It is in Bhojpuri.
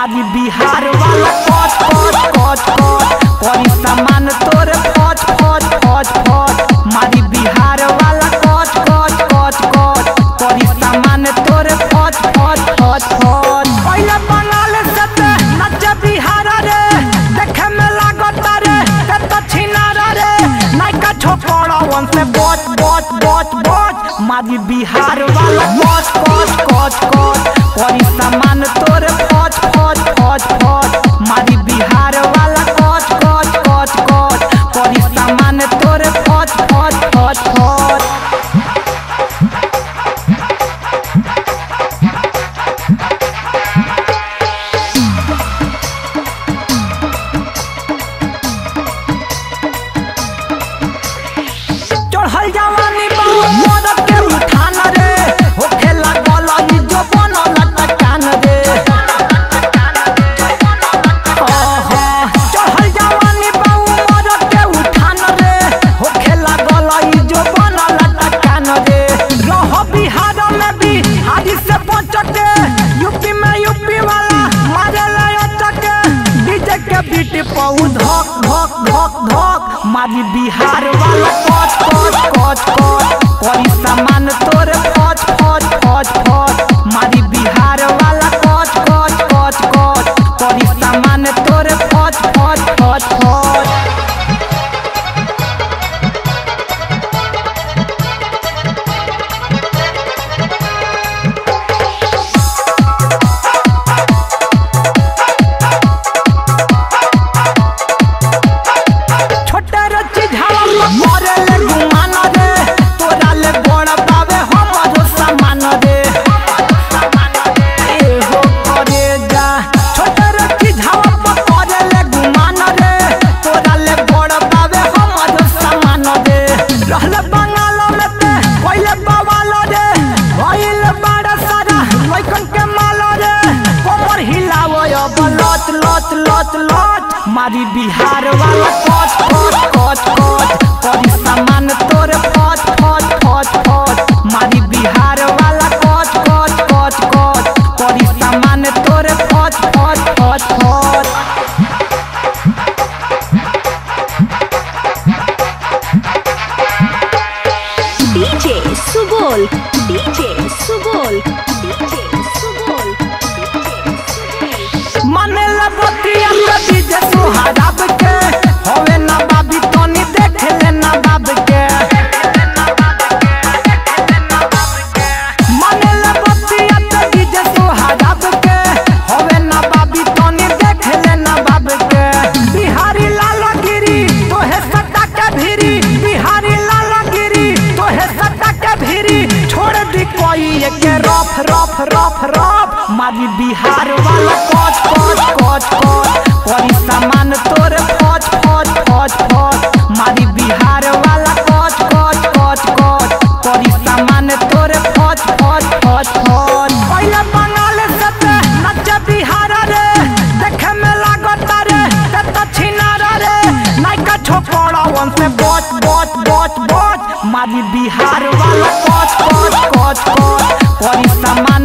मारी बिहार वाला कच कच कच कच करी सामान तोर फच फच फच फच मारी बिहार वाला कच कच कच कच करी सामान तोर फच फच फच फच पहले बंगाल से ते नच बिहार रे देखे में लागत रे ते तो छिनार रे नाइका छोकरा वन से बच बच बच बच मारी बिहार वाला कच कच कच कच करी सामान तोर फच फच फच फच मारी बिहार वाला कच कच कच कच करी सामान तोर फच फच फच फच चढ़ल जवानी बहुत मदद के उठान रे होखे लागल ई जो बनल टकान रे ओहो चढ़ल जवानी बहुत मदद के उठान रे होखे लागल ई जो बनल टकान रे रह बिहार में भी हादी से पहुंचके यूपी में यूपी वाला मारे ले चके डीजे के बीट पौ धक धक धक धक मारी बिहार वाला कच कच कच कच करी सामान तोर फच फच फच फच मारी बिहार वाला कच कच कच कच करी सामान तोर फच फच फच फच छोटे रे चिझावा मरे ले गुमान रे तोरा ले बड़ पावे हमरो सामान रे ए हो करे जा छोटे रे चिझावा मरे ले गुमान रे तोरा ले बड़ पावे हमरो सामान रे रहले बंगाल में ते पहले बवाल रे भइल बड़ा सारा लइकन के माल रे कमर हिलावो अब लत लत लत लत मारी बिहार वाला कच कच कच कच करी सामान तोर फच फच फच फच मारी बिहार वाला कच कच कच कच करी सामान तोर फच फच फच फच DJ Subol, DJ Subol, DJ Subol, DJ Subol. माने ला बतिया के डीजे सुहाराब के होवे ना बाबी तनी देख ले ना बाब के माने ला बतिया के डीजे सुहाराब के होवे ना बाबी तनी देख ले ना बाब के बिहारी लाल गिरी तोहे सटा के भिरी बिहारी लाल गिरी तोहे सटा के भिरी छोड़ दी कोई के रफ रफ रफ रफ मारी बिहार वाला कच कच कच कच करी सामान तोर फच फच फच फच मारी बिहार वाला कच कच कच कच करी सामान तोर फच फच फच फच पहले बंगाल से ते नच बिहार रे देखे में लागत रे ते तो छिनार रे नाइका छोकरा वन से बच बच बच बच मारी बिहार वाला कच कच कच कच करी सामान